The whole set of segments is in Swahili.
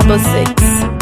Double six.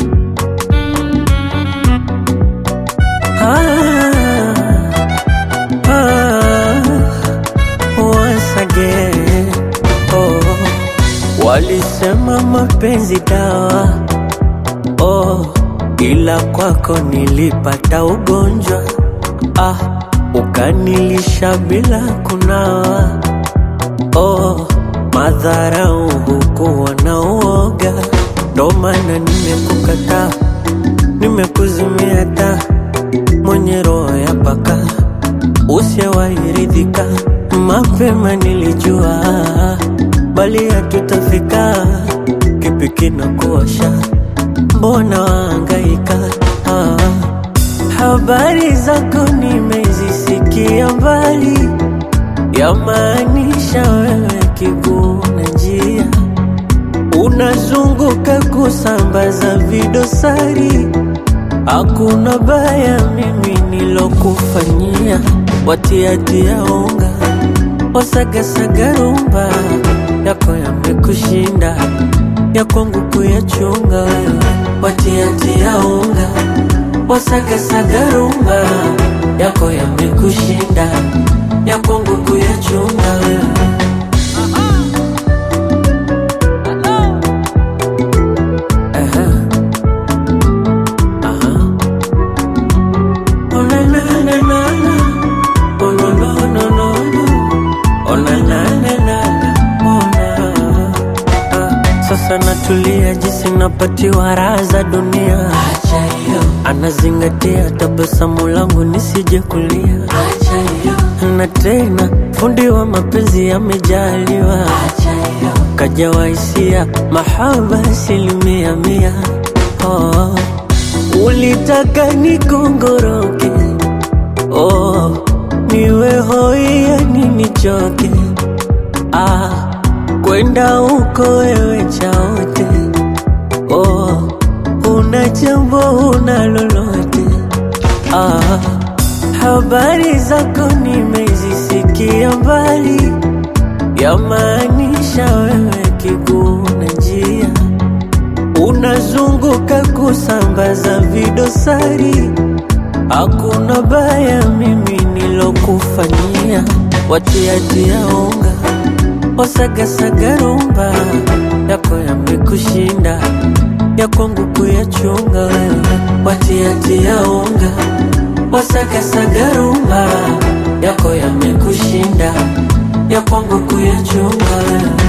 Ah, ah, once again. Oh, walisema mapenzi dawa oh, ila kwako nilipata ugonjwa ah, ukanilisha bila kunawa oh, madharau hukuwa na uoga, ndo maana nimekukataa, nimekuzimia taa mwenye roho ya paka usiyewairidhika. Mapema nilijua bali hatutafika, kipi kinakuosha? Mbona waangaika? Ah, habari zako nimezisikia mbali, yamaanisha wewe kiguu na njia, unazunguka kusambaza vidosari Hakuna baya mimi nilokufanyia, watiatia unga wasagasaga rumba yako yamekushinda, ya kwangu kuyachunga wewe, watiatia unga wasagasaga rumba yako yamekushinda, ya kwangu kuyachunga wewe. Aha. Aha. Oh na na na na na. Oh no no no no no. Oh na na na na na. Oh na. Ah, Sasa natulia jinsi napatiwa raha za dunia. Acha hiyo, Anazingatia tabasamu langu nisije kulia. acha hiyo, Na tena fundi wa mapenzi amejaliwa, acha hiyo, kajawa hisia mahaba asilimia mia. Oh, ulitaka nikongoroke, oh, niwe hoi yani nichoke, ah, kwenda huko wewe chaote, oh, una jambo una lolote, ah, habari zako nimezisikia mbali, yamaanisha wewe kiguu na njia unazunguka kusambaza vidosari. Hakuna baya mimi nilokufanyia, watiatia unga wasagasaga rumba yako yamekushinda, ya kwangu kuyachunga wewe, watiatia unga wasagasaga rumba yako yamekushinda, ya kwangu kuyachunga wewe.